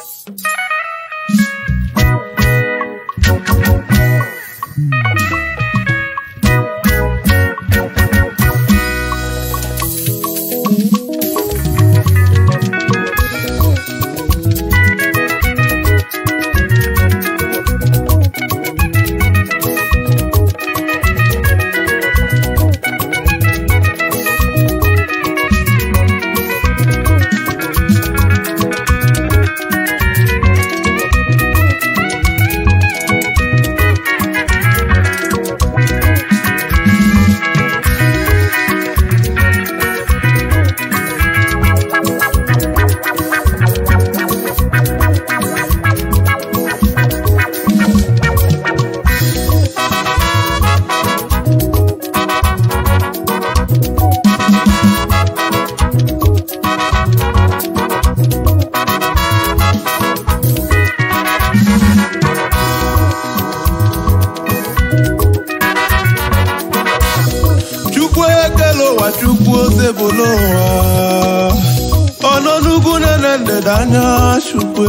chukwu ekele ụwa chukwu ose bụ n'ụwa ọnọ n'ugwu nene ndịda anya chukwu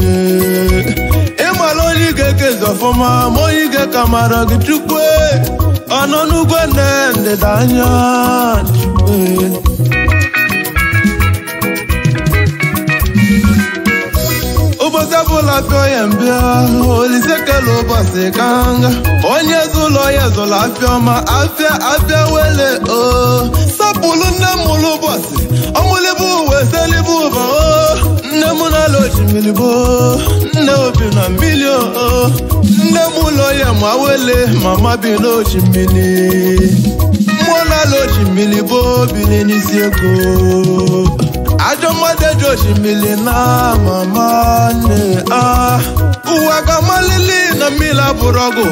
ịmala onye ige kezi ọfụma ma onye ige ka mara gị chukwu ọnọ n'ugwu nne ndịda anya chukwu ụbọchị ọbụla fịọ ya mbịa olise kele ụbọchị ka nga onye zụlọ ya zụlọ afịa ọma afịa afịa wele o sapụlụ nne m mụlụ ụbọchị ọmụlịbụ uwe selibu ụba o nne m na-ala osimiri bụ nne obi na mmiri o nne m ụlọ ya ma wele mama bi n'osimiri mmụọ na-ala osimiri bụ biri n'isi ego ajọ mmadụ eji osimiri na mama nne a ụwa ga-amalili na mmiri abụrụ ọgụ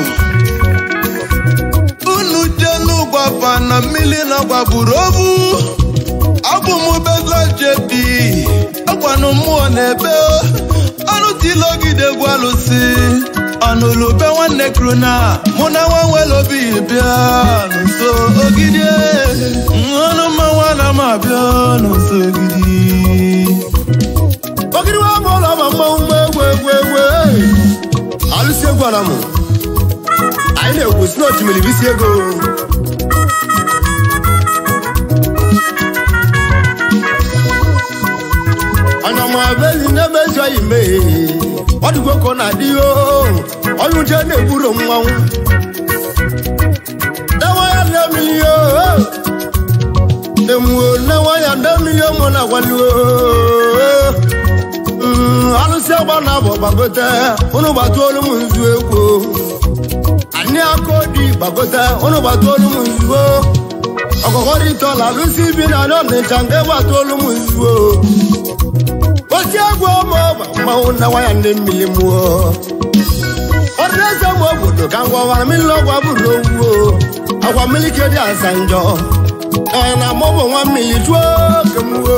unu jelu gwafa na mmiri na gbagburu obu abụ m bezo jebi agwanụ mmụọ na-ebe ọnụ tilogide egwu alụsị ọnụlube nwanne kruna mụ na nwa nwere obi bịa n'ụsọ ogide ọnụ mmanwa na m abịa n'ụsọ ogidi ogiri wa bụ ụlọ ma mmanwụ mgbe egwu egwu egwu ee. alụsị egwu ala mụ anyị na-egwu si n'osimiri bisi ego ọnyọma bezi n'ebe ezi oyi mee ọdụgo ka ọ na-adị o ọnyụje na-egburo mmanwụ dewa ya nne mmiri o demuo newa ya nne mmiri mụ na gwali o Mm, alụsị agba na abụ gbagote ụnụ gbata olu m nzu egwu anyị aka odi gbagote ụnụ gbata olu m nzuo ọkọkọrịtọla alụsị bi na anọ n'ịcha ndị gbata olu m nzuo osi egwu ọma ọba mmanwụ na nwaya ndị mmiri mụọ ọdịneze m obodo ka ngwawara mmiri ọgwa bụrụ owuo agwa mmiri ke dị asa njọ ee na mọbụ nwa mmiri jụọ oke mụo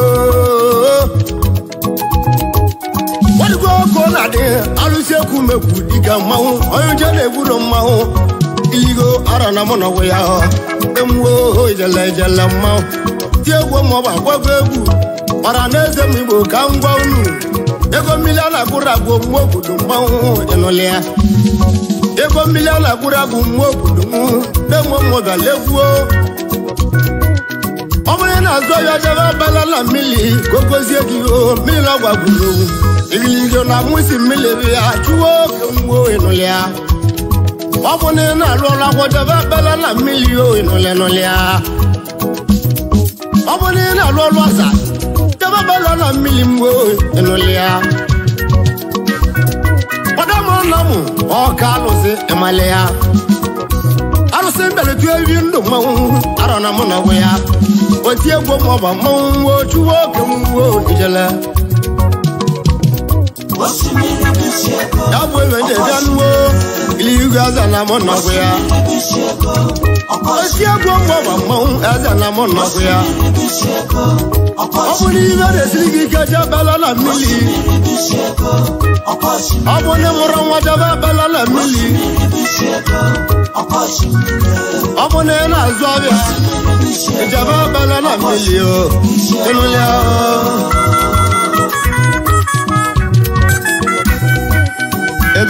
wadịgo ọkụ na-adị alụsị ekwu mekwu dịka mmanwụ onye uche na-egburo mmanwụ iligo ara na mụ nọgwụ ya emụo ijele ijele mmanwụ ti egwu maọbụ agwago egwu mara na eze m igbo ka m gwa unu ego mmiri a na-agbụrụ agwụ mgbe obodo mmanwụ ịnụlị ya ego mmiri a na-agbụrụ agwụ mgbe obodo m na-enwe mmụga legwuo ọ bụrụ na azụ ya jebe abala na mmiri ka o gozie gị o mmiri na gwagburu owu igiligo na mụsi mmiri ya chụwa oke mgbo ịnụlị ya ọ bụ na ị na-alụ ọrụ akwọ jebe abala na mmiri o ịnụlị nụlị ya ọ bụ na ị na-alụ ọrụ asa jebe abala na mmiri mgbo ịnụlị ya ọdọmụ nna m ọka alụsị ịmalị ya arụsị mbeletu ewi ndụ mmanwụ arọ na mụ na ọgwụ ya oti egwu maọbụ mmanwụ nwo chụwa oke mgbo ijele osimiri bisi ego ya bụ ebe ndị bịa nuwo ili igwe eze na mụ nọgwụ ya bisi ego oti egwu maọbụ mmanwụ eze na mụ nọgwụ ya bisi ego ọ bụ na ibe na-esiri gị ike jebela na mmiri bisi ego ọkọchị ọ bụ na mụrụ nwa jebe bela na mmiri bisi ego ọkọchị ọ bụ na ị na-azụ ọbịa ijebe bela na mmiri o ịnụ ya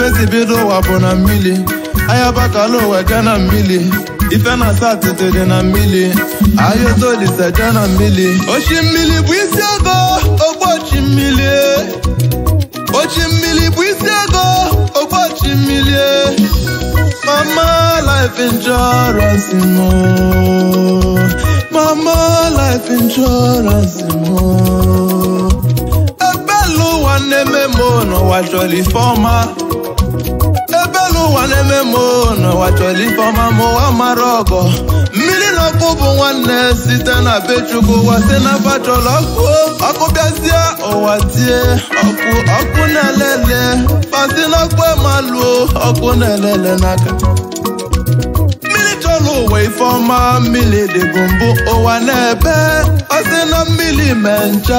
esi bido ụwa bụ na mmili ahịa bakala ụwa je na mmili ife na satịtị dị na mmili ahịa otolise je na mmili ochi mmili bụ isi ego ogbochi mmili ochi mmili bụ isi ego ogbochi mmili mama life insurance mo mama life insurance mo ebelu ụwa na-eme mo n'ụwa chọrọ ife ọma ebelu ụwa na-eme mo n'ụwa chọrọ ife ọma ma ụwa mara ọgọ mmiri na ọkụ bụ nwanne site na be chukwu ụwa si na bachọrọ ọkụ ọkụ bịazie ụwa tie ọkụ ọkụ na-elele pasi n'ọkụ emaluo ọkụ na-elele n'aka mmiri chọrọ ụwa ife ọma mmiri dịbụ mbụ ụwa na-ebe ọ sị na mmiri mee ncha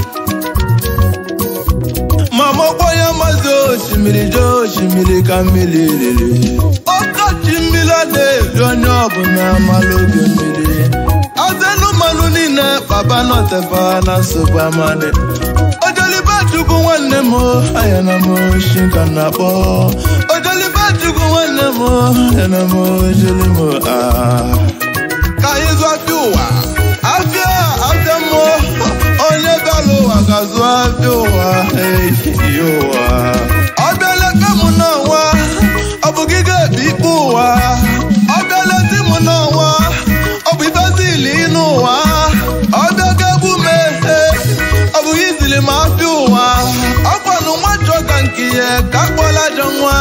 mama ọgbọnya mazi osimiri jee osimiri ka mmiri riri ọkọchị mmiri a na-eri onye ọbụla mara oge mmiri azenu mmanụ niile baba nọtefa na nsogbu amadị ojolibe chukwu nwanne m anya na m oshi ka m na-akpọ ojolibe chukwu nwanne m anya na m ojoli m ah. ka anyị zụọ afịa ụwa afịa afịa mmụọ onye bịara ụwa ga-azụ afịa ụwa eyi ụwa ọ bịala ebe m n'ọnwa ọ bụ gị ga-ebi ikpe ụwa ọ bịala di m n'ọnwa ọ bụ ibezili n'ụwa ọ bịa ga-egbu m ehe ọ bụ gị zili m afịa ụwa ọ kwanụ nwa chọ ka nke ya ka akpọla ajọ nwa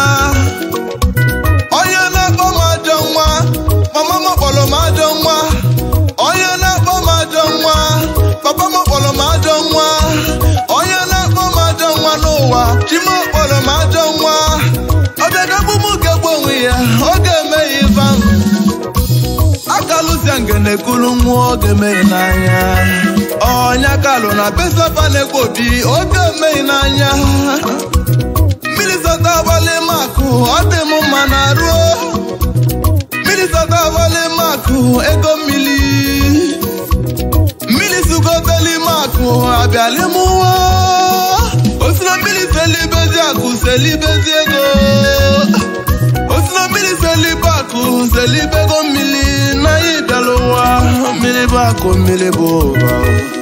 onye na-akpọ m ajọ nwa mama m kpọrọ m ajọ nwa onye na-akpọ m ajọ nwa papa m kpọrọ m ajọ nwa onye na-akpọ m ajọ nwa n'ụwa chi m kpọrọ m ajọ nwa ọ bịagagbu m ga-egbu onwe ya ọ ga-eme ya ife ahụ akalụzia ngene kulu nwa ọ ga-emeghị n'anya ọnya kalụ na besapa na-ekpo obi ọ ga-emeghị n'anya mmiri zọta abalị makụ ọ dị m mma na ruo mmiri zọta abalị makụ ego mmiri mmiri sugoteli makụ abịalị m nwa osina mmiri selibezi akụ selibezi ego osina mmiri selibe akụ selibego mmiri n'anya ịbịala ụwa mmiri bụ akụ mmiri bụ ụba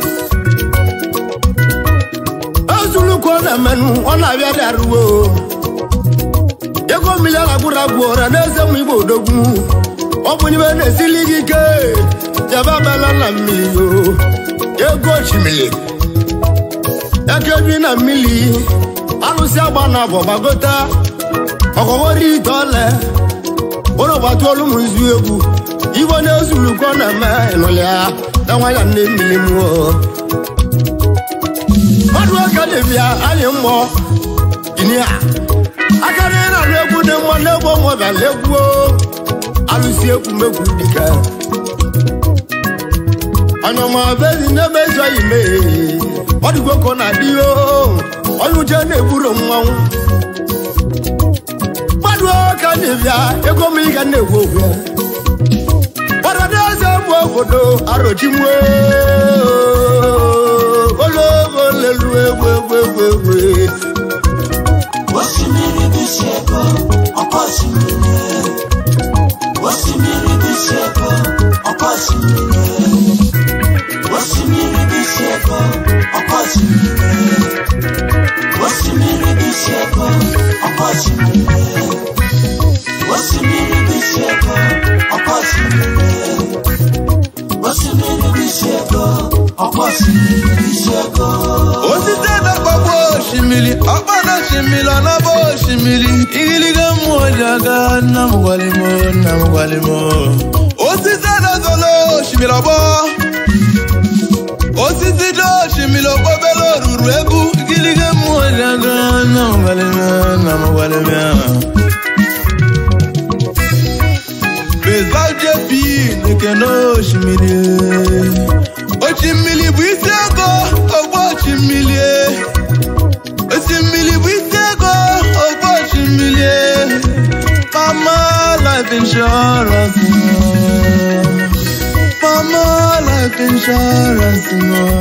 ezulukwu ọ na-emenụ ọ na-abịa dị arụwo ego mmiri alagburu agwụ ọra n'eze m igbo odogwu ọ bụ n'ime na-esili gị ike jebe abala na mmiri o ego osimiri eke bi na mmiri alụsị agba na abụ gbagota ọkọghọri ite ole ụlọ gbatu olu m nzu egwu igbo na-ezulukwu ọ na-eme ịnụlịa na nwanya nne mmiri mmụọ mmadụ aka na-ebia anyị mmụọ inia aka na ị na-alụ egwu dị mma n'egwu ọnwa bịala egwu alụsi egwu megwu dike anyọma bezi n'ebe ezi oyi mee ọ dịgwo ka ọ na-adị o onye uche na-egburo mmanwụ mmadụ aka na-ebia ego m ịga na-egwu ogwe ọdọdọ eze bụ obodo arochimwe ologo lelu egwu egwu egwu egwu osimiri bụ isi ego ọkọ osimiri osimiri bụ isi ego ọkọ osimiri osimiri bụ isi ego ọkọ osimiri osimiri bụ isi ego ọkọ osimiri osimiri bụ isi ego ọkọ osimiri osimiri bụ isi ego ọkọ osimiri bụ isi ego osisi dakpagbu osimiri ọkpana osimiri ọnaba osimiri igiliga mmụọ ji aga nna m gwalimo nna m gwalimo osisi adazolo osimiri ọgbọ osisi dị osimiri okpobere oruru egwu igiliga mmụọ ji aga nna m gwalimo nna m gwalimo Bezal JP na-ekene osimiri osimiri bụ isi ego ogbo osimiri osimiri bụ isi ego ogbo osimiri mama life insurance no. mama life insurance no.